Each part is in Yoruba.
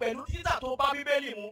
pẹ̀lú títà tó bá bíbélì mu.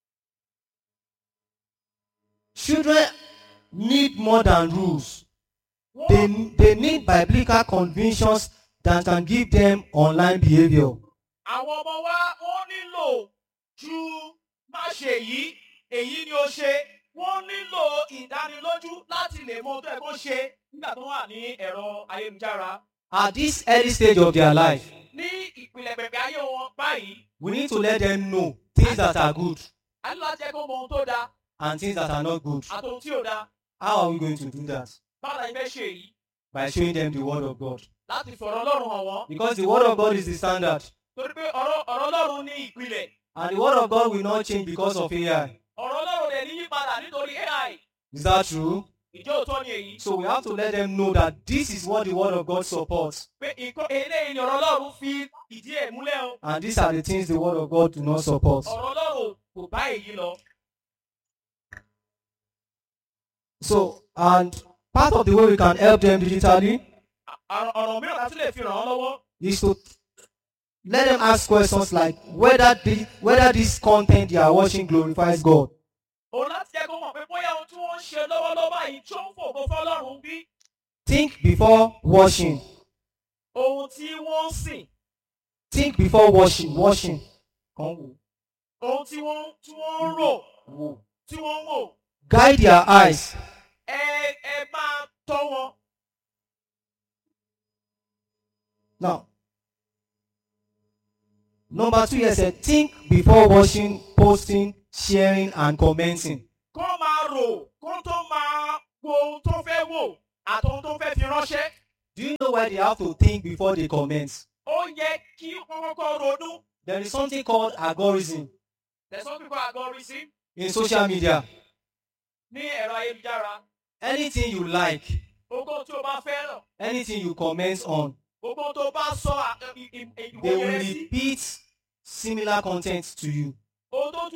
Children need more than rules. Wọ́n- They, they need biblical convictions that can give them online behavior. àwọn ọmọ wa wọ́n nílò ju má ṣe yìí èyí ni ó ṣe wọ́n nílò ìdánilójú láti lè mọ ohun tó yẹ kó ṣe nígbà tó wà ní ẹ̀rọ ayélujára. At this early stage of their life, ní ìpìlẹ̀ pẹ̀pẹ̀ ayé wọn báyìí we need to let them know things that are good a ní láti jẹ́ kó mọ ohun tó dáa and things that are not good. àti ohun tí ò dáa How are we going to do that? báwo la ṣe fẹ́ ṣe èyí By showing them the word of God. láti fọ̀rọ̀ ọlọ́run hàn wọ́n Because the word of God is the standard. torí pé ọ̀rọ̀ ọ̀rọ̀ ọlọ́run ní ìpìlẹ̀ And the word of God will not change because of AI. ọ̀rọ̀ ọlọ́run rẹ̀ ní yípadà nítorí ai Is that true? ìjọ òótọ́ ni èyí So we have to let them know that this is what the word of God supports. pé nǹkan eléyìí ni ọ̀rọ̀ ọlọ́run fi ìdí ẹ̀ múlẹ̀ o And these are the things the word of God do not support. ọ̀rọ̀ ọlọ́run kò bá èyí lọ So, and part of the way we can help them digitally À- ọ̀rọ̀ mìíràn láti lè fi ràn án lọ́wọ́ is to let them ask questions like whether the, whether this content they are watching glorifies God. òun láti jẹ́ kó mọ̀ pé bóyá ohun tí wọ́n ń ṣe lọ́wọ́lọ́wọ́ báyìí tó ń fògo fọlọ́run bí Think before watching. ohun tí wọ́n ń sìn Think before watching. Watching. Kan wò. ohun tí wọ́n tí wọ́n ń rò Wò. tí wọ́n ń wò Guide their eyes. ẹ ẹ máa tọ́ wọn. Now, number two here said think before watching, posting, sharing, and commenting. kó máa rò kó tó máa wo ohun tó fẹ́ wò àti ohun tó fẹ́ fi ránṣẹ́. Do you know why they have to think before they comment? ó yẹ kí wọ́n kọ́kọ́ ronú. There is something called algorithm tẹ̀sán kíkọ́ àgọ́rìsí in social media. ní ẹ̀rọ ayélujára. Anything you like, gbogbo tí o bá fẹ́ràn anything you comment on, gbogbo tó bá sọ à- ì- ì- they ìwòye will rẹ sí repeat similar content to you. ohun tó